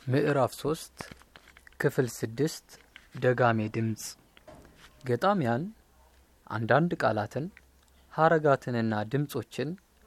ምዕራፍ ሶስት ክፍል ስድስት ደጋሜ ድምፅ ገጣሚያን አንዳንድ ቃላትን ሀረጋትንና ድምፆችን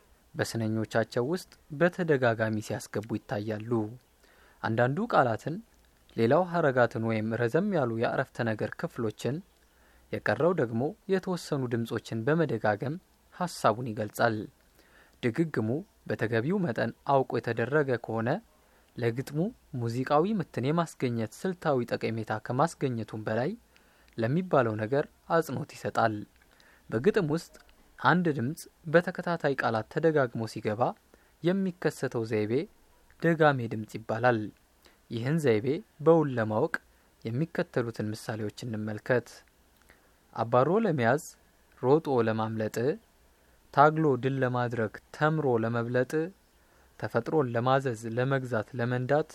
በስነኞቻቸው ውስጥ በተደጋጋሚ ሲያስገቡ ይታያሉ። አንዳንዱ ቃላትን፣ ሌላው ሀረጋትን ወይም ረዘም ያሉ የአረፍተ ነገር ክፍሎችን፣ የቀረው ደግሞ የተወሰኑ ድምፆችን በመደጋገም ሀሳቡን ይገልጻል። ድግግሙ በተገቢው መጠን አውቆ የተደረገ ከሆነ ለግጥሙ ሙዚቃዊ ምትን የማስገኘት ስልታዊ ጠቀሜታ ከማስገኘቱም በላይ ለሚባለው ነገር አጽንኦት ይሰጣል። በግጥም ውስጥ አንድ ድምፅ በተከታታይ ቃላት ተደጋግሞ ሲገባ የሚከሰተው ዘይቤ ደጋሜ ድምፅ ይባላል። ይህን ዘይቤ በውል ለማወቅ የሚከተሉትን ምሳሌዎች እንመልከት። አባሮ ለመያዝ ሮጦ ለማምለጥ፣ ታግሎ ድል ለማድረግ ተምሮ ለመብለጥ፣ ተፈጥሮን ለማዘዝ ለመግዛት ለመንዳት፣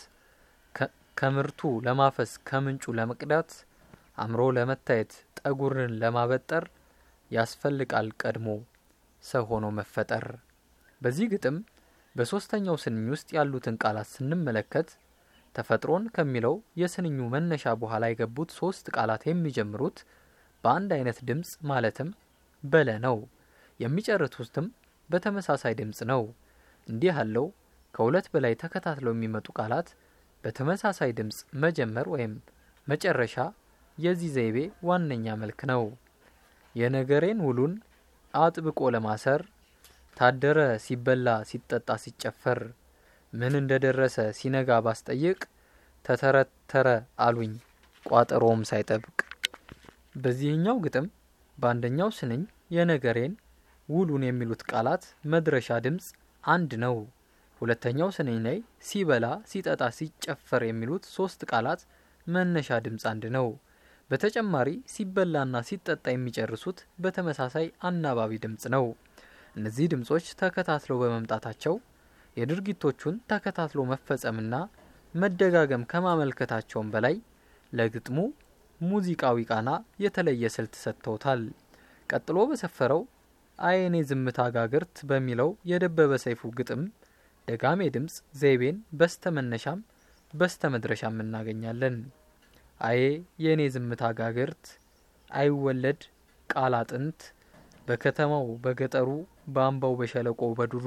ከምርቱ ለማፈስ ከምንጩ ለመቅዳት፣ አምሮ ለመታየት ጠጉርን ለማበጠር ያስፈልቃል ቀድሞ ሰው ሆኖ መፈጠር። በዚህ ግጥም በሶስተኛው ስንኝ ውስጥ ያሉትን ቃላት ስንመለከት ተፈጥሮን ከሚለው የስንኙ መነሻ በኋላ የገቡት ሶስት ቃላት የሚጀምሩት በአንድ አይነት ድምፅ ማለትም በለ ነው። የሚጨርሱትም በተመሳሳይ ድምፅ ነው። እንዲህ ያለው ከሁለት በላይ ተከታትለው የሚመጡ ቃላት በተመሳሳይ ድምፅ መጀመር ወይም መጨረሻ የዚህ ዘይቤ ዋነኛ መልክ ነው። የነገሬን ውሉን አጥብቆ ለማሰር ታደረ ሲበላ ሲጠጣ ሲጨፈር ምን እንደደረሰ ሲነጋ ባስጠይቅ ተተረተረ አሉኝ ቋጠሮም ሳይጠብቅ። በዚህኛው ግጥም በአንደኛው ስንኝ የነገሬን ውሉን የሚሉት ቃላት መድረሻ ድምፅ አንድ ነው። ሁለተኛው ስንኝ ላይ ሲበላ ሲጠጣ ሲጨፈር የሚሉት ሶስት ቃላት መነሻ ድምፅ አንድ ነው። በተጨማሪ ሲበላና ሲጠጣ የሚጨርሱት በተመሳሳይ አናባቢ ድምፅ ነው። እነዚህ ድምጾች ተከታትለው በመምጣታቸው የድርጊቶቹን ተከታትሎ መፈጸምና መደጋገም ከማመልከታቸውም በላይ ለግጥሙ ሙዚቃዊ ቃና የተለየ ስልት ሰጥተውታል። ቀጥሎ በሰፈረው አየኔ ዝምታ ጋግርት በሚለው የደበበ ሰይፉ ግጥም ደጋሜ ድምፅ ዘይቤን በስተ መነሻም በስተ መድረሻም እናገኛለን። አዬ የእኔ ዝምታ ጋግርት አይወለድ ቃል አጥንት በከተማው በገጠሩ በአምባው በሸለቆ በዱሩ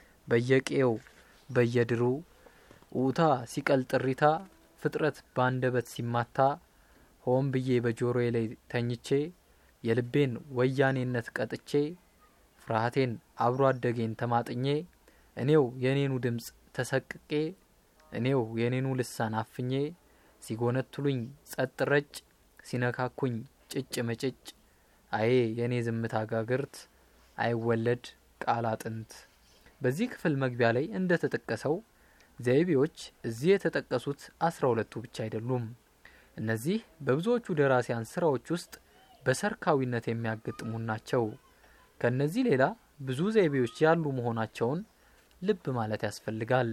በየቄው በየድሩ ኡታ ሲቀል ጥሪታ ፍጥረት በአንደበት ሲማታ ሆን ብዬ በጆሮዬ ላይ ተኝቼ የልቤን ወያኔነት ቀጥቼ ፍርሃቴን አብሮ አደጌን ተማጥኜ እኔው የኔኑ ድምፅ ተሰቅቄ እኔው የኔኑ ልሳን አፍኜ ሲጎነትሉኝ ጸጥ ረጭ ሲነካኩኝ ጭጭ ምጭጭ አዬ የእኔ ዝምታ ጋግርት አይወለድ ቃል አጥንት። በዚህ ክፍል መግቢያ ላይ እንደ ተጠቀሰው ዘይቤዎች እዚህ የተጠቀሱት አስራ ሁለቱ ብቻ አይደሉም። እነዚህ በብዙዎቹ ደራሲያን ስራዎች ውስጥ በሰርካዊነት የሚያገጥሙ ናቸው። ከእነዚህ ሌላ ብዙ ዘይቤዎች ያሉ መሆናቸውን ልብ ማለት ያስፈልጋል።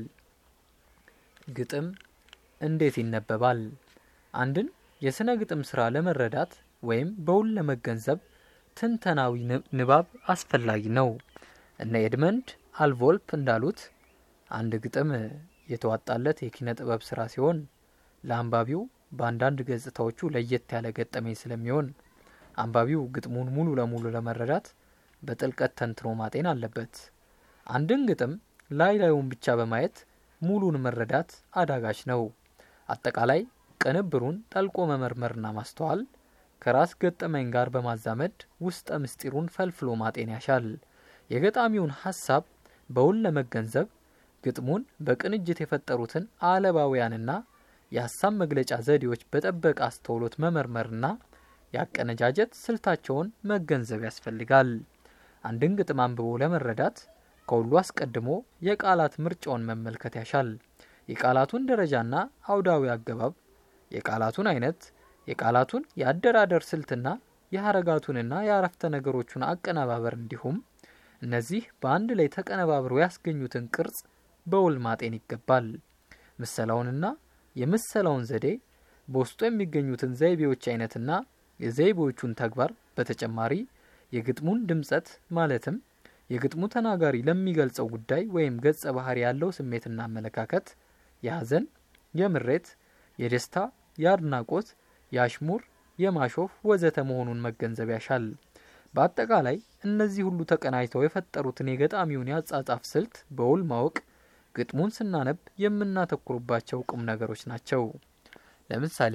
ግጥም እንዴት ይነበባል? አንድን የስነ ግጥም ስራ ለመረዳት ወይም በውል ለመገንዘብ ትንተናዊ ንባብ አስፈላጊ ነው። እነ ኤድመንድ አልቮልፕ እንዳሉት አንድ ግጥም የተዋጣለት የኪነ ጥበብ ስራ ሲሆን ለአንባቢው በአንዳንድ ገጽታዎቹ ለየት ያለ ገጠመኝ ስለሚሆን አንባቢው ግጥሙን ሙሉ ለሙሉ ለመረዳት በጥልቀት ተንትኖ ማጤን አለበት። አንድን ግጥም ላይ ላዩን ብቻ በማየት ሙሉን መረዳት አዳጋች ነው። አጠቃላይ ቅንብሩን ጠልቆ መመርመርና ማስተዋል ከራስ ገጠመኝ ጋር በማዛመድ ውስጠ ምስጢሩን ፈልፍሎ ማጤን ያሻል። የገጣሚውን ሀሳብ በውል ለመገንዘብ ግጥሙን በቅንጅት የፈጠሩትን አለባውያንና የሀሳብ መግለጫ ዘዴዎች በጠበቀ አስተውሎት መመርመርና ያቀነጃጀት ስልታቸውን መገንዘብ ያስፈልጋል። አንድን ግጥም አንብቦ ለመረዳት ከሁሉ አስቀድሞ የቃላት ምርጫውን መመልከት ያሻል። የቃላቱን ደረጃና አውዳዊ አገባብ፣ የቃላቱን አይነት፣ የቃላቱን የአደራደር ስልትና የሀረጋቱንና የአረፍተ ነገሮቹን አቀነባበር እንዲሁም እነዚህ በአንድ ላይ ተቀነባብረው ያስገኙትን ቅርጽ በውል ማጤን ይገባል። ምሰላውንና የምሰላውን ዘዴ በውስጡ የሚገኙትን ዘይቤዎች አይነትና የዘይቤዎቹን ተግባር በተጨማሪ የግጥሙን ድምጸት ማለትም የግጥሙ ተናጋሪ ለሚገልጸው ጉዳይ ወይም ገጸ ባህሪ ያለው ስሜትና አመለካከት የሐዘን፣ የምሬት፣ የደስታ፣ የአድናቆት፣ የአሽሙር፣ የማሾፍ ወዘተ መሆኑን መገንዘብ ያሻል። በአጠቃላይ እነዚህ ሁሉ ተቀናጅተው የፈጠሩትን የገጣሚውን የአጻጻፍ ስልት በውል ማወቅ ግጥሙን ስናነብ የምናተኩሩባቸው ቁም ነገሮች ናቸው። ለምሳሌ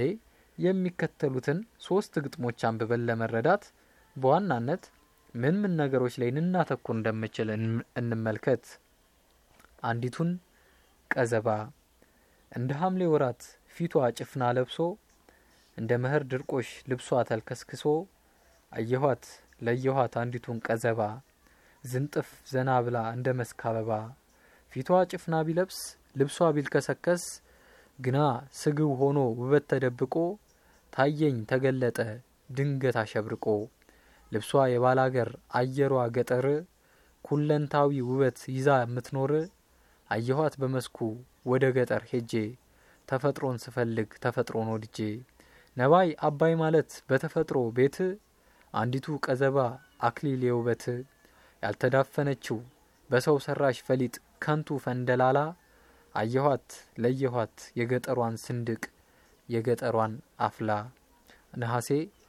የሚከተሉትን ሶስት ግጥሞች አንብበን ለመረዳት በዋናነት ምን ምን ነገሮች ላይ ልናተኩር እንደምችል እንመልከት። አንዲቱን ቀዘባ እንደ ሐምሌ ወራት ፊቷ ጭፍና ለብሶ እንደ መኸር ድርቆሽ ልብሷ ተልከስክሶ አየኋት ለየኋት አንዲቱን ቀዘባ ዝንጥፍ ዘና ብላ እንደ መስክ አበባ ፊቷ ጭፍና ቢለብስ ልብሷ ቢልከሰከስ ግና ስግው ሆኖ ውበት ተደብቆ ታየኝ ተገለጠ ድንገት አሸብርቆ ልብሷ የባላገር አየሯ ገጠር ኩለንታዊ ውበት ይዛ የምትኖር አየኋት በመስኩ ወደ ገጠር ሄጄ ተፈጥሮን ስፈልግ ተፈጥሮን ወድጄ ነባይ አባይ ማለት በተፈጥሮ ቤት አንዲቱ ቀዘባ አክሊል የውበት ያልተዳፈነችው በሰው ሰራሽ ፈሊጥ ከንቱ ፈንደላላ አየኋት ለየኋት የገጠሯን ስንድቅ የገጠሯን አፍላ ነሐሴ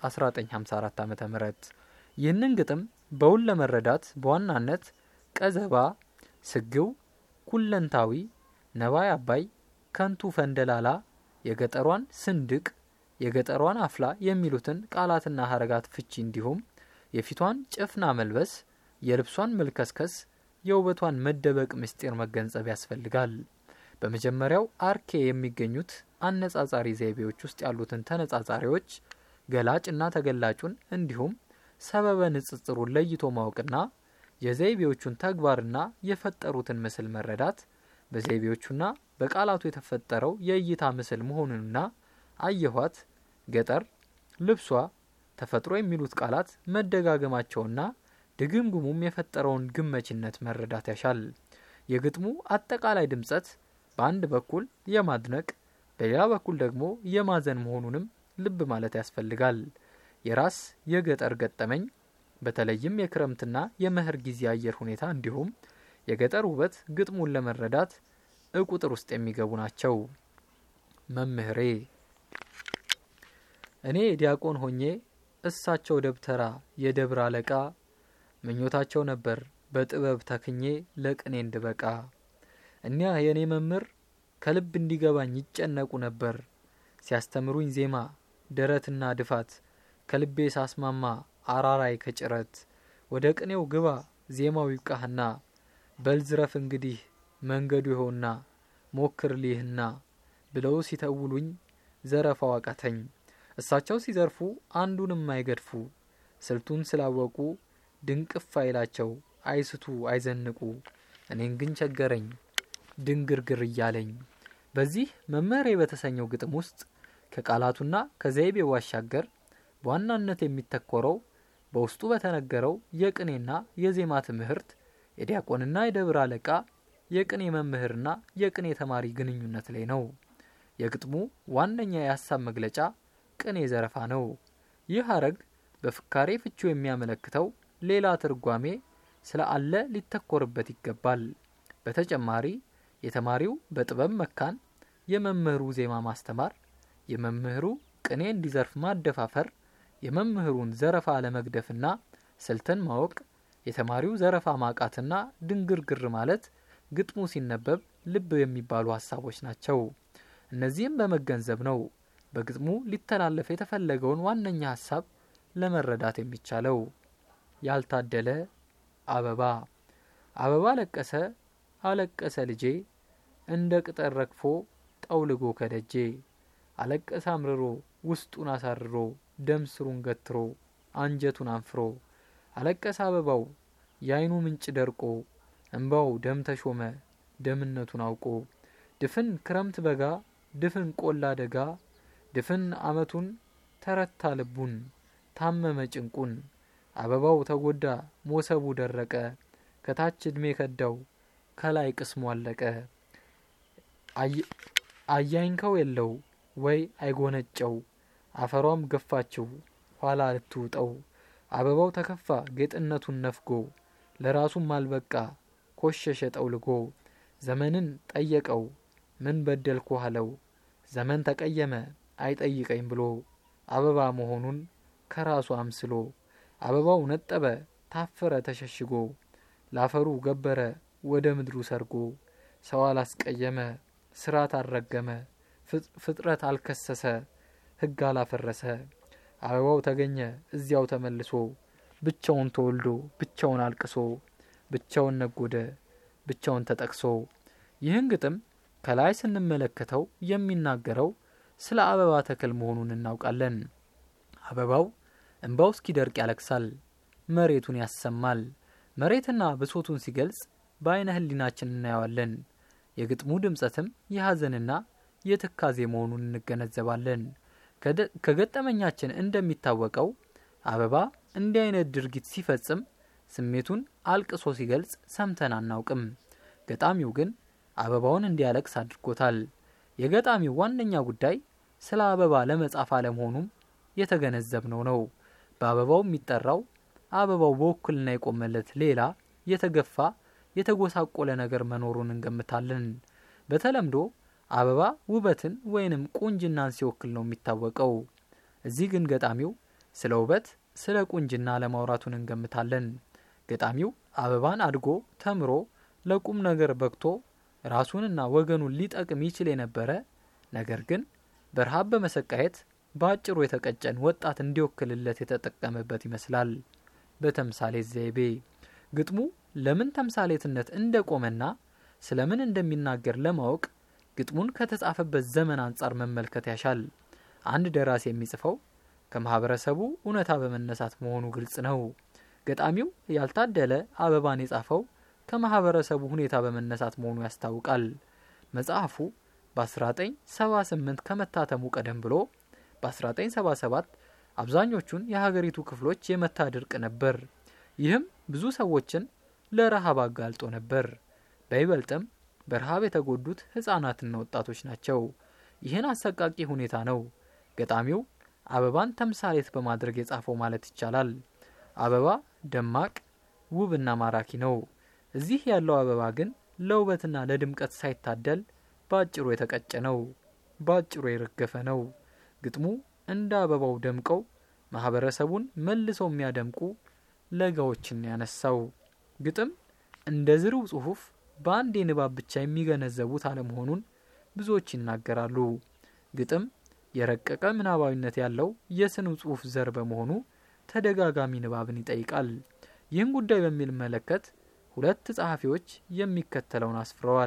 1954 ዓ ም ይህንን ግጥም በውል ለመረዳት በዋናነት ቀዘባ፣ ስግው፣ ኩለንታዊ፣ ነባይ አባይ፣ ከንቱ ፈንደላላ፣ የገጠሯን ስንድቅ፣ የገጠሯን አፍላ የሚሉትን ቃላትና ሀረጋት ፍቺ እንዲሁም የፊቷን ጭፍና መልበስ፣ የልብሷን መልከስከስ፣ የውበቷን መደበቅ ምስጢር መገንዘብ ያስፈልጋል። በመጀመሪያው አርኬ የሚገኙት አነጻጻሪ ዘይቤዎች ውስጥ ያሉትን ተነጻጻሪዎች ገላጭና ተገላጩን እንዲሁም ሰበበ ንጽጽሩን ለይቶ ማወቅና የዘይቤዎቹን ተግባርና የፈጠሩትን ምስል መረዳት በዘይቤዎቹና በቃላቱ የተፈጠረው የእይታ ምስል መሆኑንና አየኋት፣ ገጠር፣ ልብሷ፣ ተፈጥሮ የሚሉት ቃላት መደጋገማቸውና ድግምግሙም የፈጠረውን ግመችነት መረዳት ያሻል። የግጥሙ አጠቃላይ ድምጸት በአንድ በኩል የማድነቅ በሌላ በኩል ደግሞ የማዘን መሆኑንም ልብ ማለት ያስፈልጋል። የራስ የገጠር ገጠመኝ በተለይም የክረምትና የመኸር ጊዜ አየር ሁኔታ እንዲሁም የገጠር ውበት ግጥሙን ለመረዳት እቁጥር ውስጥ የሚገቡ ናቸው። መምህሬ እኔ ዲያቆን ሆኜ እሳቸው ደብተራ የደብር አለቃ ምኞታቸው ነበር በጥበብ ተክኜ ለቅኔ እንድበቃ። እኒያ የእኔ መምህር ከልብ እንዲገባኝ ይጨነቁ ነበር ሲያስተምሩኝ ዜማ ደረትና ድፋት ከልቤ ሳስማማ አራራይ ከጭረት ወደ ቅኔው ግባ ዜማው ይብቃህና በልዝረፍ እንግዲህ መንገዱ ይኸውና ሞክር ሊህና ብለው ሲተውሉኝ ዘረፋው አቃተኝ። እሳቸው ሲዘርፉ አንዱንም አይገድፉ ስልቱን ስላወቁ ድንቅፍ አይላቸው አይስቱ አይዘንቁ እኔን ግን ቸገረኝ ድንግርግር እያለኝ። በዚህ መምህሬ በተሰኘው ግጥም ውስጥ ከቃላቱና ከዘይቤው ባሻገር በዋናነት የሚተኮረው በውስጡ በተነገረው የቅኔና የዜማ ትምህርት የዲያቆንና የደብር አለቃ የቅኔ መምህርና የቅኔ ተማሪ ግንኙነት ላይ ነው። የግጥሙ ዋነኛ የሀሳብ መግለጫ ቅኔ ዘረፋ ነው። ይህ ሀረግ በፍካሬ ፍቹ የሚያመለክተው ሌላ ትርጓሜ ስለ አለ ሊተኮርበት ይገባል። በተጨማሪ የተማሪው በጥበብ መካን፣ የመምህሩ ዜማ ማስተማር፣ የመምህሩ ቅኔ እንዲዘርፍ ማደፋፈር፣ የመምህሩን ዘረፋ ለመግደፍና ስልትን ማወቅ፣ የተማሪው ዘረፋ ማቃትና ድንግርግር ማለት ግጥሙ ሲነበብ ልብ የሚባሉ ሀሳቦች ናቸው። እነዚህም በመገንዘብ ነው በግጥሙ ሊተላለፍ የተፈለገውን ዋነኛ ሀሳብ ለመረዳት የሚቻለው። ያልታደለ አበባ አበባ ለቀሰ አለቀሰ ልጄ እንደ ቅጠል ረግፎ ጠውልጎ ከደጄ አለቀሰ አምርሮ ውስጡን አሳርሮ ደም ስሩን ገትሮ አንጀቱን አንፍሮ አለቀሰ አበባው የአይኑ ምንጭ ደርቆ እንባው ደም ተሾመ ደምነቱን አውቆ ድፍን ክረምት በጋ ድፍን ቆላ ደጋ ድፍን አመቱን ተረታ ልቡን ታመመ ጭንቁን አበባው ተጎዳ ሞሰቡ ደረቀ ከታች እድሜ ከዳው ከላይ ቅስሙ አለቀ አያኝከው የለው ወይ አይጎነጨው አፈሯም ገፋችው ኋላ ልትውጠው አበባው ተከፋ ጌጥነቱን ነፍጎ ለራሱም አልበቃ ኮሸሸ ጠውልጎ ዘመንን ጠየቀው ምን በደልኩ አለው ዘመን ተቀየመ አይጠይቀኝ ብሎ አበባ መሆኑን ከራሱ አምስሎ አበባው ነጠበ ታፈረ ተሸሽጎ ላፈሩ ገበረ ወደ ምድሩ ሰርጎ ሰው አላስቀየመ ስርዓት አልረገመ ፍጥረት አልከሰሰ ሕግ አላፈረሰ አበባው ተገኘ እዚያው ተመልሶ ብቻውን ተወልዶ ብቻውን አልቅሶ ብቻውን ነጎደ ብቻውን ተጠቅሶ ይህን ግጥም ከላይ ስንመለከተው የሚናገረው ስለ አበባ ተክል መሆኑን እናውቃለን። አበባው እንባው እስኪደርቅ ያለቅሳል፣ መሬቱን ያሰማል። መሬትና ብሶቱን ሲገልጽ በአይነ ህሊናችን እናየዋለን። የግጥሙ ድምጸትም የሐዘንና የትካዜ መሆኑን እንገነዘባለን። ከገጠመኛችን እንደሚታወቀው አበባ እንዲህ አይነት ድርጊት ሲፈጽም ስሜቱን አልቅሶ ሲገልጽ ሰምተን አናውቅም። ገጣሚው ግን አበባውን እንዲያለቅስ አድርጎታል። የገጣሚው ዋነኛ ጉዳይ ስለ አበባ ለመጻፍ አለመሆኑም የተገነዘብነው ነው። በአበባው የሚጠራው አበባው በውክልና የቆመለት ሌላ የተገፋ የተጎሳቆለ ነገር መኖሩን እንገምታለን። በተለምዶ አበባ ውበትን ወይንም ቁንጅናን ሲወክል ነው የሚታወቀው። እዚህ ግን ገጣሚው ስለ ውበት፣ ስለ ቁንጅና ለማውራቱን እንገምታለን። ገጣሚው አበባን አድጎ ተምሮ ለቁም ነገር በቅቶ ራሱንና ወገኑን ሊጠቅም ይችል የነበረ ነገር ግን በረሃብ በመሰቃየት በአጭሩ የተቀጨን ወጣት እንዲወክልለት የተጠቀመበት ይመስላል። በተምሳሌት ዘይቤ ግጥሙ ለምን ተምሳሌትነት እንደቆመና ስለምን እንደሚናገር ለማወቅ ግጥሙን ከተጻፈበት ዘመን አንጻር መመልከት ያሻል። አንድ ደራሲ የሚጽፈው ከማህበረሰቡ እውነታ በመነሳት መሆኑ ግልጽ ነው። ገጣሚው ያልታደለ አበባን የጻፈው ከማህበረሰቡ ሁኔታ በመነሳት መሆኑ ያስታውቃል። መጽሐፉ በ1978 ከመታተሙ ቀደም ብሎ በ1977 አብዛኞቹን የሀገሪቱ ክፍሎች የመታ ድርቅ ነበር። ይህም ብዙ ሰዎችን ለረሃብ አጋልጦ ነበር። በይበልጥም በረሃብ የተጎዱት ህጻናትና ወጣቶች ናቸው። ይህን አሰቃቂ ሁኔታ ነው ገጣሚው አበባን ተምሳሌት በማድረግ የጻፈው ማለት ይቻላል። አበባ ደማቅ ውብና ማራኪ ነው። እዚህ ያለው አበባ ግን ለውበትና ለድምቀት ሳይታደል በአጭሩ የተቀጨ ነው፣ በአጭሩ የረገፈ ነው። ግጥሙ እንደ አበባው ደምቀው ማህበረሰቡን መልሰው የሚያደምቁ ለጋዎችን ያነሳው ግጥም እንደ ዝርው ጽሁፍ በአንድ የንባብ ብቻ የሚገነዘቡት አለመሆኑን ብዙዎች ይናገራሉ። ግጥም የረቀቀ ምናባዊነት ያለው የስነ ጽሁፍ ዘር በመሆኑ ተደጋጋሚ ንባብን ይጠይቃል። ይህን ጉዳይ በሚመለከት ሁለት ጸሐፊዎች የሚከተለውን አስፍረዋል።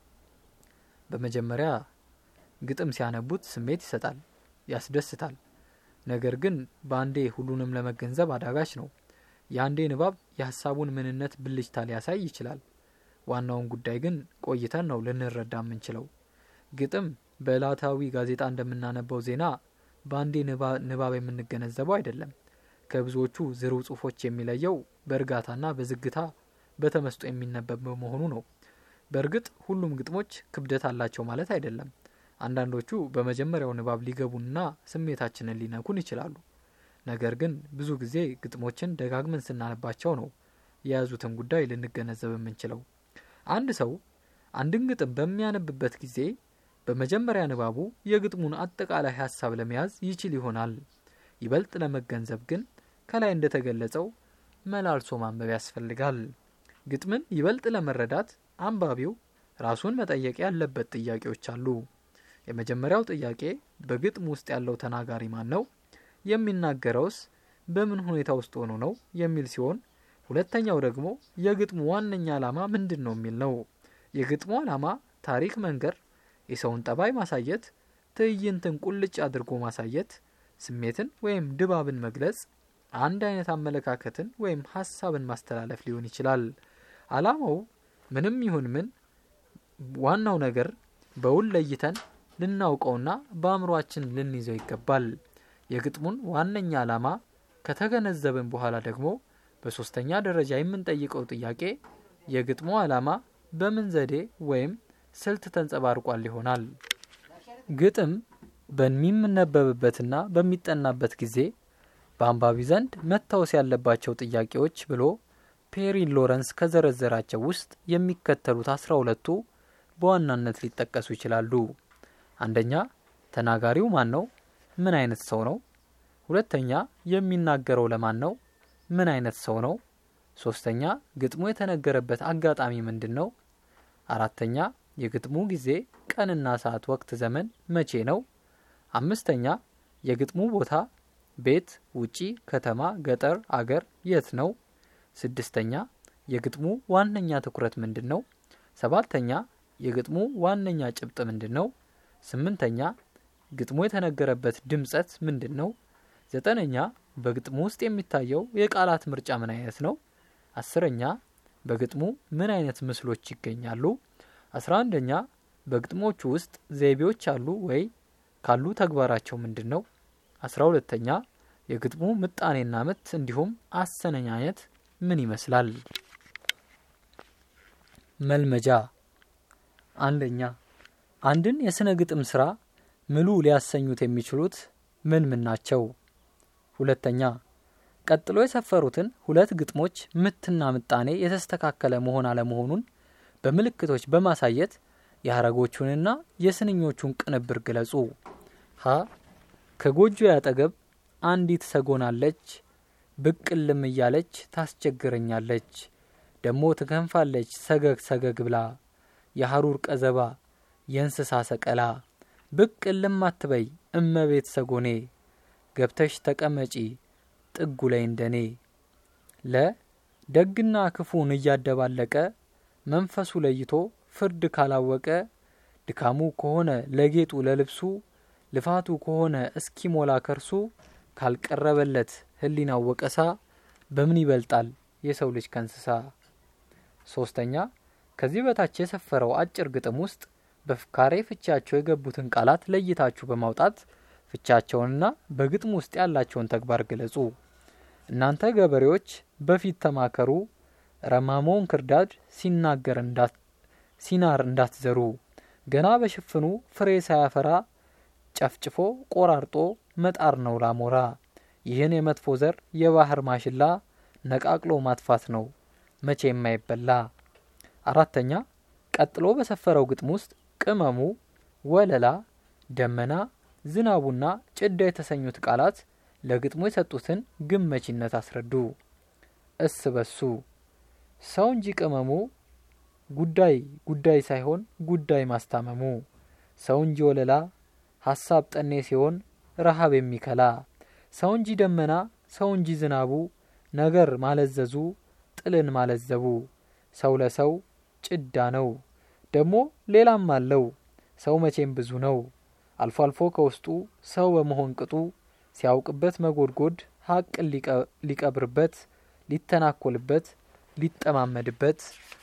በመጀመሪያ ግጥም ሲያነቡት ስሜት ይሰጣል፣ ያስደስታል። ነገር ግን በአንዴ ሁሉንም ለመገንዘብ አዳጋች ነው። የአንዴ ንባብ የሀሳቡን ምንነት ብልጭታ ሊያሳይ ይችላል። ዋናውን ጉዳይ ግን ቆይተን ነው ልንረዳ የምንችለው። ግጥም በዕለታዊ ጋዜጣ እንደምናነበው ዜና በአንዴ ንባብ የምንገነዘበው አይደለም። ከብዙዎቹ ዝርው ጽሁፎች የሚለየው በእርጋታና በዝግታ በተመስጦ የሚነበብ በመሆኑ ነው። በእርግጥ ሁሉም ግጥሞች ክብደት አላቸው ማለት አይደለም። አንዳንዶቹ በመጀመሪያው ንባብ ሊገቡንና ስሜታችንን ሊነኩን ይችላሉ። ነገር ግን ብዙ ጊዜ ግጥሞችን ደጋግመን ስናነባቸው ነው የያዙትን ጉዳይ ልንገነዘብ የምንችለው። አንድ ሰው አንድን ግጥም በሚያነብበት ጊዜ በመጀመሪያ ንባቡ የግጥሙን አጠቃላይ ሀሳብ ለመያዝ ይችል ይሆናል። ይበልጥ ለመገንዘብ ግን ከላይ እንደተገለጸው መላልሶ ማንበብ ያስፈልጋል። ግጥምን ይበልጥ ለመረዳት አንባቢው ራሱን መጠየቅ ያለበት ጥያቄዎች አሉ። የመጀመሪያው ጥያቄ በግጥም ውስጥ ያለው ተናጋሪ ማን ነው? የሚናገረውስ በምን ሁኔታ ውስጥ ሆኖ ነው የሚል ሲሆን ሁለተኛው ደግሞ የግጥሙ ዋነኛ ዓላማ ምንድን ነው የሚል ነው። የግጥሙ ዓላማ ታሪክ መንገር፣ የሰውን ጠባይ ማሳየት፣ ትዕይንትን ቁልጭ አድርጎ ማሳየት፣ ስሜትን ወይም ድባብን መግለጽ፣ አንድ አይነት አመለካከትን ወይም ሀሳብን ማስተላለፍ ሊሆን ይችላል። ዓላማው ምንም ይሁን ምን ዋናው ነገር በውል ለይተን ልናውቀውና በአእምሯችን ልንይዘው ይገባል። የግጥሙን ዋነኛ ዓላማ ከተገነዘብን በኋላ ደግሞ በሶስተኛ ደረጃ የምንጠይቀው ጥያቄ የግጥሙ ዓላማ በምን ዘዴ ወይም ስልት ተንጸባርቋል ይሆናል። ግጥም በሚነበብበትና በሚጠናበት ጊዜ በአንባቢ ዘንድ መታወስ ያለባቸው ጥያቄዎች ብሎ ፔሪ ሎረንስ ከዘረዘራቸው ውስጥ የሚከተሉት አስራ ሁለቱ በዋናነት ሊጠቀሱ ይችላሉ። አንደኛ ተናጋሪው ማን ነው? ምን አይነት ሰው ነው? ሁለተኛ የሚናገረው ለማን ነው? ምን አይነት ሰው ነው? ሶስተኛ ግጥሙ የተነገረበት አጋጣሚ ምንድን ነው? አራተኛ የግጥሙ ጊዜ፣ ቀንና ሰዓት፣ ወቅት፣ ዘመን መቼ ነው? አምስተኛ የግጥሙ ቦታ ቤት፣ ውጪ፣ ከተማ፣ ገጠር፣ አገር የት ነው? ስድስተኛ የግጥሙ ዋነኛ ትኩረት ምንድን ነው? ሰባተኛ የግጥሙ ዋነኛ ጭብጥ ምንድን ነው? ስምንተኛ ግጥሙ የተነገረበት ድምጸት ምንድን ነው? ዘጠነኛ በግጥሙ ውስጥ የሚታየው የቃላት ምርጫ ምን አይነት ነው? አስረኛ በግጥሙ ምን አይነት ምስሎች ይገኛሉ? አስራ አንደኛ በግጥሞቹ ውስጥ ዘይቤዎች አሉ ወይ? ካሉ ተግባራቸው ምንድን ነው? አስራ ሁለተኛ የግጥሙ ምጣኔና ምት እንዲሁም አሰነኛኘት ምን ይመስላል? መልመጃ አንደኛ አንድን የስነ ግጥም ስራ ምሉ ሊያሰኙት የሚችሉት ምን ምን ናቸው? ሁለተኛ ቀጥሎ የሰፈሩትን ሁለት ግጥሞች ምትና ምጣኔ የተስተካከለ መሆን አለመሆኑን በምልክቶች በማሳየት የሀረጎቹንና የስንኞቹን ቅንብር ግለጹ። ሀ ከጎጆ ያጠገብ አንዲት ሰጎናለች፣ ብቅልም እያለች ታስቸግረኛለች፣ ደሞ ትከንፋለች ሰገግ ሰገግ ብላ፣ የሀሩር ቀዘባ የእንስሳ ሰቀላ፣ ብቅልም አትበይ እመቤት ሰጎኔ፣ ገብተሽ ተቀመጪ ጥጉ ላይ እንደኔ። ለ ደግና ክፉን እያደባለቀ መንፈሱ ለይቶ ፍርድ ካላወቀ ድካሙ ከሆነ ለጌጡ ለልብሱ ልፋቱ ከሆነ እስኪሞላ ከርሱ ካልቀረበለት ሕሊናው ወቀሳ በምን ይበልጣል የሰው ልጅ ከእንስሳ? ሶስተኛ ከዚህ በታች የሰፈረው አጭር ግጥም ውስጥ በፍካሬ ፍቻቸው የገቡትን ቃላት ለይታችሁ በማውጣት ፍቻቸውንና በግጥም ውስጥ ያላቸውን ተግባር ግለጹ። እናንተ ገበሬዎች በፊት ተማከሩ፣ ረማሞውን ክርዳድ ሲናገር ሲናር እንዳትዘሩ፣ ገና በሽፍኑ ፍሬ ሳያፈራ ጨፍጭፎ ቆራርጦ መጣር ነው ላሞራ። ይህን የመጥፎ ዘር የባህር ማሽላ ነቃቅሎ ማጥፋት ነው መቼ የማይበላ። አራተኛ ቀጥሎ በሰፈረው ግጥም ውስጥ ቅመሙ፣ ወለላ፣ ደመና፣ ዝናቡና ጭዳ የተሰኙት ቃላት ለግጥሙ የሰጡትን ግመቺነት አስረዱ። እስ በሱ ሰው እንጂ ቅመሙ ጉዳይ ጉዳይ ሳይሆን ጉዳይ ማስታመሙ ሰው እንጂ ወለላ ሀሳብ ጠኔ ሲሆን ረሃብ የሚከላ ሰው እንጂ ደመና ሰው እንጂ ዝናቡ ነገር ማለዘዙ ጥልን ማለዘቡ ሰው ለሰው ጭዳ ነው ደግሞ ሌላም አለው ሰው መቼም ብዙ ነው አልፎ አልፎ ከውስጡ ሰው በመሆን ቅጡ ሲያውቅበት መጎድጎድ ሀቅን ሊቀብርበት ሊተናኮልበት ሊጠማመድበት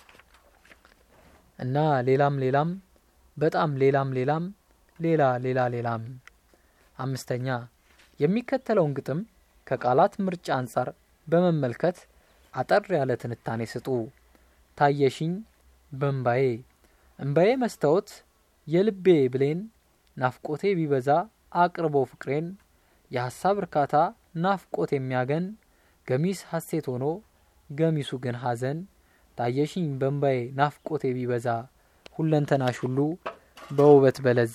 እና ሌላም ሌላም በጣም ሌላም ሌላም ሌላ ሌላ ሌላም። አምስተኛ የሚከተለውን ግጥም ከቃላት ምርጫ አንጻር በመመልከት አጠር ያለ ትንታኔ ስጡ። ታየሽኝ በእምባዬ እምባዬ መስታወት የልቤ ብሌን ናፍቆቴ ቢበዛ አቅርቦ ፍቅሬን የሀሳብ እርካታ ናፍቆት የሚያገን ገሚስ ሀሴት ሆኖ ገሚሱ ግን ሀዘን ታየሽኝ በእምባዬ ናፍቆቴ ቢበዛ ሁለንተናሽ ሁሉ በውበት በለዛ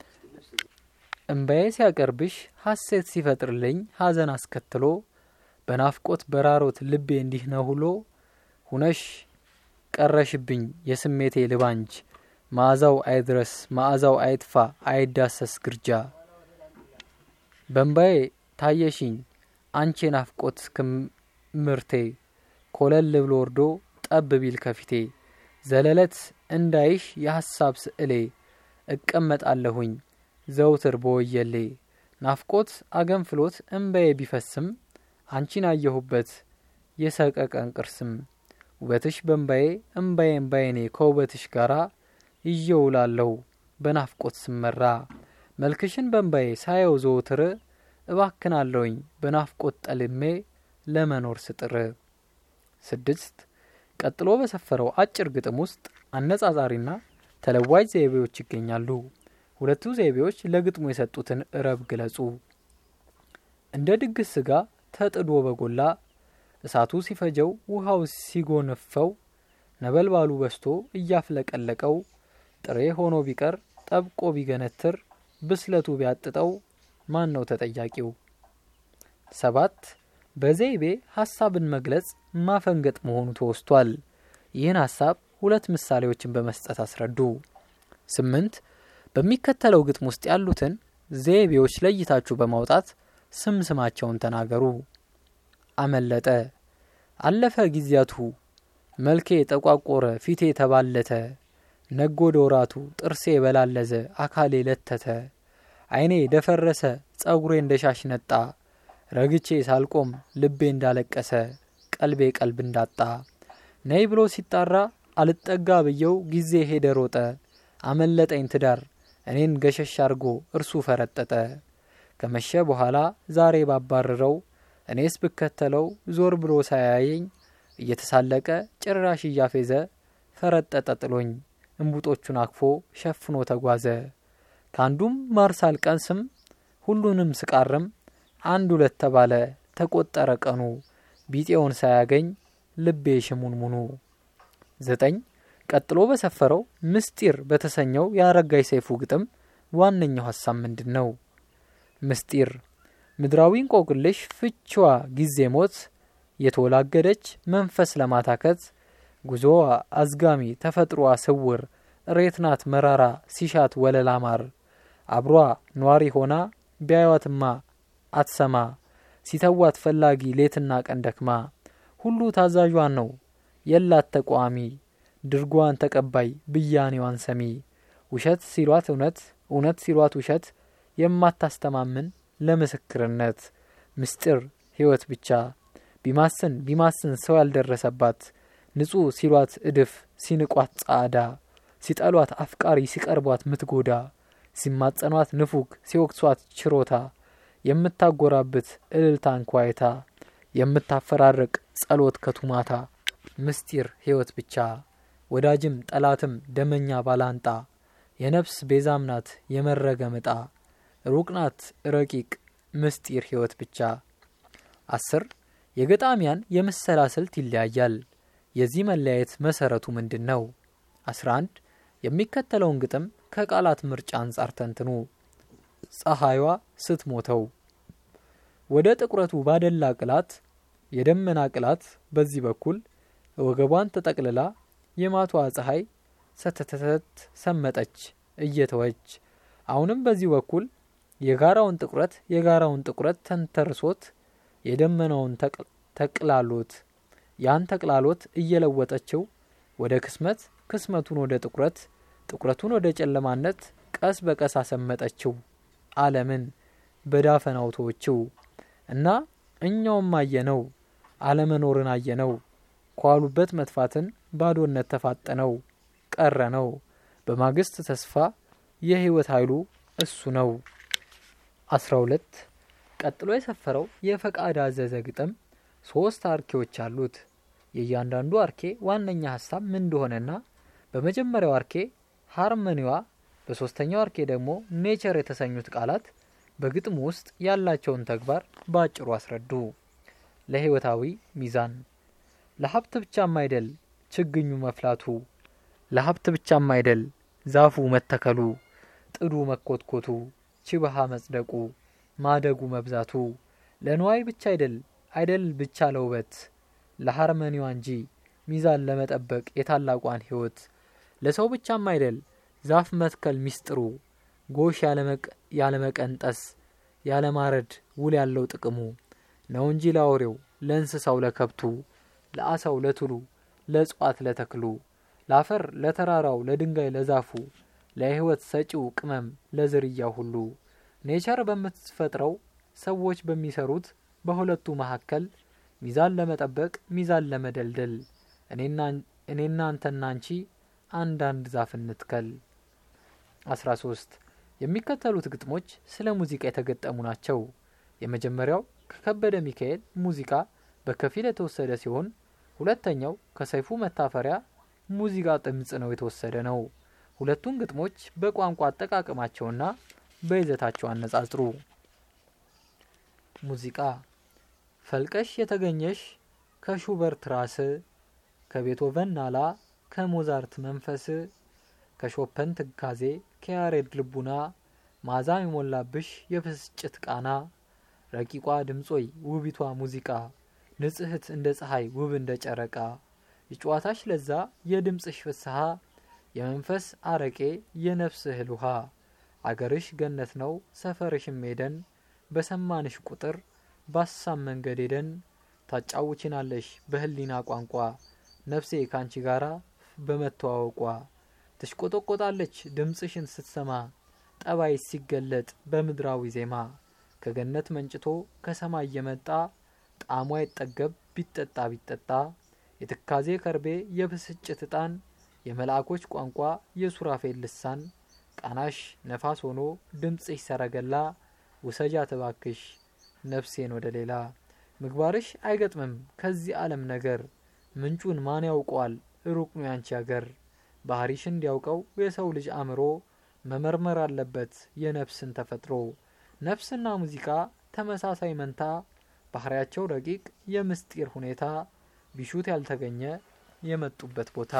እምባዬ ሲያቀርብሽ ሀሴት ሲፈጥርልኝ ሀዘን አስከትሎ በናፍቆት በራሮት ልቤ እንዲህ ነው ሁሎ ሁነሽ ቀረሽብኝ የስሜቴ ልባንጅ መዓዛው አይድረስ መዓዛው አይጥፋ አይዳሰስ ግርጃ በእምባዬ ታየሽኝ አንቺ ናፍቆት ክምርቴ ኮለል ብሎ ወርዶ ጠብ ቢል ከፊቴ ዘለለት እንዳይሽ የሀሳብ ስዕሌ እቀመጣለሁኝ ዘውትር በወየሌ ናፍቆት አገንፍሎት እምባዬ ቢፈስም አንቺን አየሁበት የሰቀቀን ቅርስም ውበትሽ በእምባዬ እምባዬ እምባዬኔ ከውበትሽ ጋራ ይየውላለሁ በናፍቆት ስመራ መልክሽን በእምባዬ ሳየው ዘውትር እባክናለሁኝ በናፍቆት ጠልሜ ለመኖር ስጥር። ስድስት ቀጥሎ በሰፈረው አጭር ግጥም ውስጥ አነጻጻሪና ተለዋጭ ዘይቤዎች ይገኛሉ። ሁለቱ ዘይቤዎች ለግጥሙ የሰጡትን ረብ ግለጹ። እንደ ድግስ ስጋ ተጥዶ በጎላ እሳቱ ሲፈጀው ውሃው ሲጎነፈው ነበልባሉ በስቶ እያፍለቀለቀው ጥሬ ሆኖ ቢቀር ጠብቆ ቢገነትር ብስለቱ ቢያጥጠው ማን ነው ተጠያቂው? ሰባት በዘይቤ ሀሳብን መግለጽ ማፈንገጥ መሆኑ ተወስቷል። ይህን ሀሳብ ሁለት ምሳሌዎችን በመስጠት አስረዱ። ስምንት በሚከተለው ግጥም ውስጥ ያሉትን ዘይቤዎች ለይታችሁ በማውጣት ስም ስማቸውን ተናገሩ። አመለጠ፣ አለፈ ጊዜያቱ፣ መልኬ ጠቋቆረ፣ ፊቴ ተባለተ፣ ነጎደ ወራቱ፣ ጥርሴ በላለዘ፣ አካሌ ለተተ፣ ዓይኔ ደፈረሰ፣ ጸጉሬ እንደ ሻሽ ነጣ፣ ረግቼ ሳልቆም ልቤ እንዳለቀሰ፣ ቀልቤ ቀልብ እንዳጣ፣ ነይ ብሎ ሲጣራ አልጠጋ ብየው ጊዜ ሄደ ሮጠ፣ አመለጠኝ ትዳር እኔን ገሸሽ አርጎ እርሱ ፈረጠጠ። ከመሸ በኋላ ዛሬ ባባረረው እኔስ ብከተለው ዞር ብሎ ሳያየኝ እየተሳለቀ ጭራሽ እያፌዘ ፈረጠጠ ጥሎኝ እምቡጦቹን አቅፎ ሸፍኖ ተጓዘ። ከአንዱም ማር ሳልቀምስም ሁሉንም ስቃርም አንድ ሁለት ተባለ ተቆጠረ ቀኑ ቢጤውን ሳያገኝ ልቤ ሽሙንሙኑ። ዘጠኝ ቀጥሎ በሰፈረው ምስጢር በተሰኘው የአረጋይ ሰይፉ ግጥም ዋነኛው ሀሳብ ምንድን ነው? ምስጢር ምድራዊ እንቆቅልሽ ፍችዋ ጊዜ ሞት የተወላገደች መንፈስ ለማታከት ጉዞዋ አዝጋሚ ተፈጥሮዋ ስውር እሬት ናት መራራ ሲሻት ወለላ ማር አብሯ ኗሪ ሆና ቢያዩዋትማ አትሰማ ሲተዋት ፈላጊ ሌትና ቀን ደክማ ሁሉ ታዛዧን ነው የላት ተቋሚ ድርጓን ተቀባይ ብያኔዋን ሰሚ ውሸት ሲሏት እውነት እውነት ሲሏት ውሸት የማታስተማምን ለምስክርነት ምስጢር ሕይወት ብቻ ቢማስን ቢማስን ሰው ያልደረሰባት ንጹሕ ሲሏት እድፍ ሲንቋት ጻዕዳ ሲጠሏት አፍቃሪ ሲቀርቧት ምትጎዳ ሲማጸኗት ንፉግ ሲወቅሷት ችሮታ የምታጎራብት እልልታን ኳይታ የምታፈራርቅ ጸሎት ከቱማታ ምስጢር ሕይወት ብቻ ወዳጅም ጠላትም ደመኛ ባላንጣ የነፍስ ቤዛም ናት የመረገም ዕጣ ሩቅ ናት ረቂቅ ምስጢር ሕይወት ብቻ። አስር የገጣሚያን የምሰላ ስልት ይለያያል። የዚህ መለያየት መሰረቱ ምንድን ነው? አስራ አንድ የሚከተለውን ግጥም ከቃላት ምርጫ አንጻር ተንትኑ። ፀሐይዋ ስትሞተው ወደ ጥቁረቱ ባደላ ቅላት የደመና ቅላት በዚህ በኩል ወገቧን ተጠቅልላ የማቷ ፀሐይ ሰተተተት ሰመጠች እየተወች አሁንም በዚህ በኩል የጋራውን ጥቁረት የጋራውን ጥቁረት ተንተርሶት የደመናውን ተቅላሎት ያን ተቅላሎት እየለወጠችው ወደ ክስመት ክስመቱን ወደ ጥቁረት ጥቁረቱን ወደ ጨለማነት ቀስ በቀስ አሰመጠችው ዓለምን በዳፈናው ተወችው እና እኛውም አየነው አለመኖርን አየነው ከዋሉበት መጥፋትን ባዶነት ተፋጠነው ቀረ ነው በማግስት ተስፋ የህይወት ኃይሉ እሱ ነው። አስራ ሁለት ቀጥሎ የሰፈረው የፈቃድ አዘዘ ግጥም ሶስት አርኬዎች አሉት። የእያንዳንዱ አርኬ ዋነኛ ሀሳብ ምን እንደሆነና በመጀመሪያው አርኬ ሃርመኒዋ፣ በሶስተኛው አርኬ ደግሞ ኔቸር የተሰኙት ቃላት በግጥሙ ውስጥ ያላቸውን ተግባር በአጭሩ አስረዱ። ለህይወታዊ ሚዛን ለሀብት ብቻም አይደል ችግኙ መፍላቱ፣ ለሀብት ብቻም አይደል ዛፉ መተከሉ፣ ጥዱ መኮትኮቱ፣ ችብሃ መጽደቁ፣ ማደጉ መብዛቱ፣ ለንዋይ ብቻ አይደል አይደል ብቻ ለውበት፣ ለሃርመኒዋ እንጂ ሚዛን ለመጠበቅ የታላቋን ህይወት፣ ለሰው ብቻም አይደል ዛፍ መትከል ሚስጥሩ፣ ጎሽ ያለመቀንጠስ ያለማረድ ውል ያለው ጥቅሙ ነው እንጂ ለአውሬው ለእንስሳው ለከብቱ ለአሳው ለትሉ ለእጽዋት ለተክሉ ለአፈር ለተራራው ለድንጋይ ለዛፉ ለህይወት ሰጪው ቅመም ለዝርያ ሁሉ ኔቸር በምትፈጥረው ሰዎች በሚሰሩት በሁለቱ መካከል ሚዛን ለመጠበቅ ሚዛን ለመደልደል እኔና አንተና አንቺ አንዳንድ ዛፍ እንትከል። አስራ ሶስት የሚከተሉት ግጥሞች ስለ ሙዚቃ የተገጠሙ ናቸው። የመጀመሪያው ከከበደ ሚካኤል ሙዚቃ በከፊል የተወሰደ ሲሆን ሁለተኛው ከሰይፉ መታፈሪያ ሙዚቃ ድምጽ ነው የተወሰደ ነው። ሁለቱን ግጥሞች በቋንቋ አጠቃቀማቸውና በይዘታቸው አነጻጽሩ። ሙዚቃ ፈልቀሽ የተገኘሽ ከሹበርት ራስ፣ ከቤቶቨን ናላ፣ ከሞዛርት መንፈስ፣ ከሾፐን ትካዜ፣ ከያሬድ ልቡና፣ ማዛ የሞላብሽ የብስጭት ቃና ረቂቋ ድምጾይ ውቢቷ ሙዚቃ ንጽህት እንደ ፀሐይ ውብ እንደ ጨረቃ የጨዋታሽ ለዛ የድምፅሽ ፍስሐ የመንፈስ አረቄ የነፍስ እህል ውሃ አገርሽ ገነት ነው ሰፈርሽም ሄደን በሰማንሽ ቁጥር ባሳም መንገድ ሄደን ታጫውችናለሽ በህሊና ቋንቋ ነፍሴ ካንቺ ጋራ በመተዋወቋ ትሽቆጠቆጣለች ድምፅሽን ስትሰማ ጠባይ ሲገለጥ በምድራዊ ዜማ ከገነት መንጭቶ ከሰማይ የመጣ ጣዕሟ ይጠገብ ቢጠጣ ቢጠጣ የትካዜ ከርቤ የብስጭት እጣን የመልአኮች ቋንቋ የሱራፌል ልሳን ቃናሽ ነፋስ ሆኖ ድምፅሽ ሰረገላ ውሰጃ ተባክሽ ነፍሴን ወደ ሌላ ምግባርሽ አይገጥምም ከዚህ ዓለም ነገር ምንጩን ማን ያውቀዋል ሩቅ ነው ያንቺ አገር ባህሪሽ እንዲያውቀው የሰው ልጅ አእምሮ መመርመር አለበት የነፍስን ተፈጥሮ ነፍስና ሙዚቃ ተመሳሳይ መንታ ባህሪያቸው ረቂቅ የምስጢር ሁኔታ ቢሹት ያልተገኘ የመጡበት ቦታ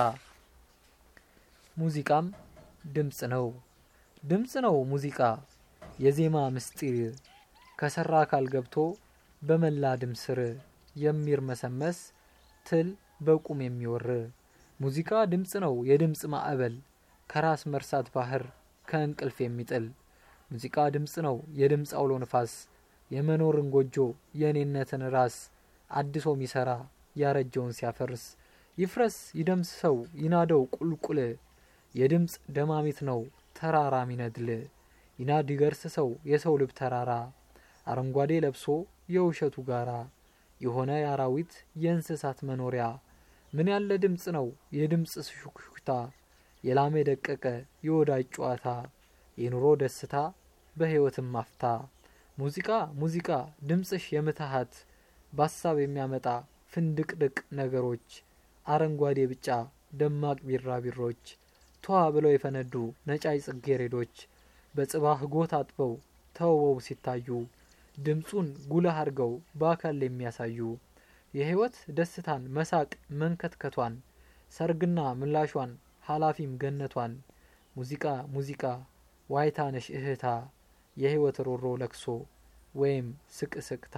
ሙዚቃም ድምፅ ነው ድምፅ ነው ሙዚቃ የዜማ ምስጢር ከሰራ አካል ገብቶ በመላ ድምስር የሚርመሰመስ ትል በቁም የሚወር ሙዚቃ ድምፅ ነው የድምፅ ማዕበል ከራስ መርሳት ባህር ከእንቅልፍ የሚጥል ሙዚቃ ድምፅ ነው የድምፅ አውሎ ንፋስ የመኖርን ጎጆ የእኔነትን ራስ አድሶ ሚሰራ ያረጀውን ሲያፈርስ ይፍረስ ይደምስሰው ይናደው ቁልቁል የድምፅ ደማሚት ነው ተራራ ሚነድል ይናድ ይገርስሰው የሰው ልብ ተራራ አረንጓዴ ለብሶ የውሸቱ ጋራ የሆነ የአራዊት የእንስሳት መኖሪያ ምን ያለ ድምፅ ነው የድምፅ ሹክሹክታ የላም የደቀቀ የወዳጅ ጨዋታ የኑሮ ደስታ በሕይወትም ማፍታ ሙዚቃ ሙዚቃ ድምፅሽ የምትሃት በሀሳብ የሚያመጣ ፍንድቅድቅ ነገሮች አረንጓዴ ቢጫ ደማቅ ቢራቢሮች ተዋ ብለው የፈነዱ ነጫይ ጽጌሬዶች በጽባህ ጎት አጥበው ተውበው ሲታዩ ድምፁን ጉልህ አድርገው በአካል የሚያሳዩ የህይወት ደስታን መሳቅ መንከትከቷን ሰርግና ምላሿን ሀላፊም ገነቷን ሙዚቃ ሙዚቃ ዋይታነሽ እህታ የህይወት ሮሮ ለክሶ ወይም ስቅስቅታ።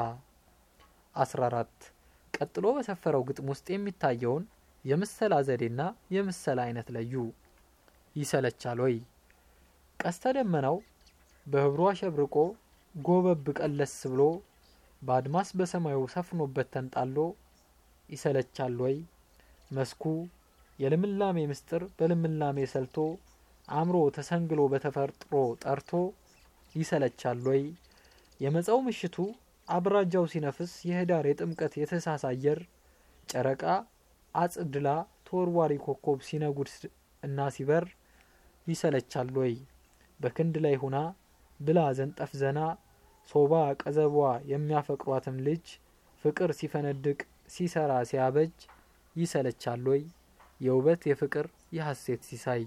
14 ቀጥሎ በሰፈረው ግጥም ውስጥ የሚታየውን የምሰላ ዘዴና የምሰላ አይነት ለዩ። ይሰለቻል ወይ? ቀስተ ደመናው በህብሩ አሸብርቆ ጎበብ ቀለስ ብሎ በአድማስ በሰማዩ ሰፍኖበት ተንጣሎ ይሰለቻል ወይ? መስኩ የልምላሜ ምስጢር በልምላሜ ሰልቶ አእምሮ ተሰንግሎ በተፈጥሮ ጠርቶ ይሰለቻል ወይ? የመጸው ምሽቱ አብራጃው ሲነፍስ የህዳር የጥምቀት የታኅሳስ አየር ጨረቃ አጽድላ ተወርዋሪ ኮከብ ሲነጉድ እና ሲበር ይሰለቻል ወይ? በክንድ ላይ ሁና ብላ ዘንጠፍ ዘና ሶባ ቀዘቧ የሚያፈቅሯትም ልጅ ፍቅር ሲፈነድቅ ሲሰራ ሲያበጅ ይሰለቻል ወይ? የውበት የፍቅር የሐሴት ሲሳይ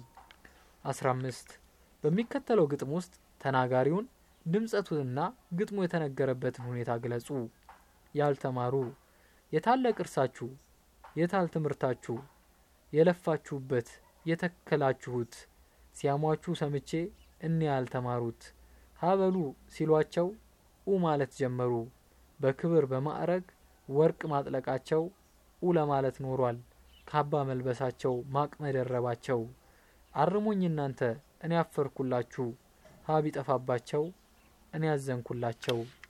15 በሚከተለው ግጥም ውስጥ ተናጋሪውን ድምጸቱንና ግጥሙ የተነገረበትን ሁኔታ ግለጹ። ያልተማሩ የታለ ቅርሳችሁ? የታል ትምህርታችሁ? የለፋችሁበት የተከላችሁት ሲያሟችሁ ሰምቼ እኔ ያልተማሩት ሀበሉ ሲሏቸው ኡ ማለት ጀመሩ። በክብር በማዕረግ ወርቅ ማጥለቃቸው ኡ ለማለት ኖሯል። ካባ መልበሳቸው ማቅ መደረባቸው አርሙኝ እናንተ እኔ አፈርኩላችሁ ሀ ቢጠፋባቸው እኔ ያዘንኩላቸው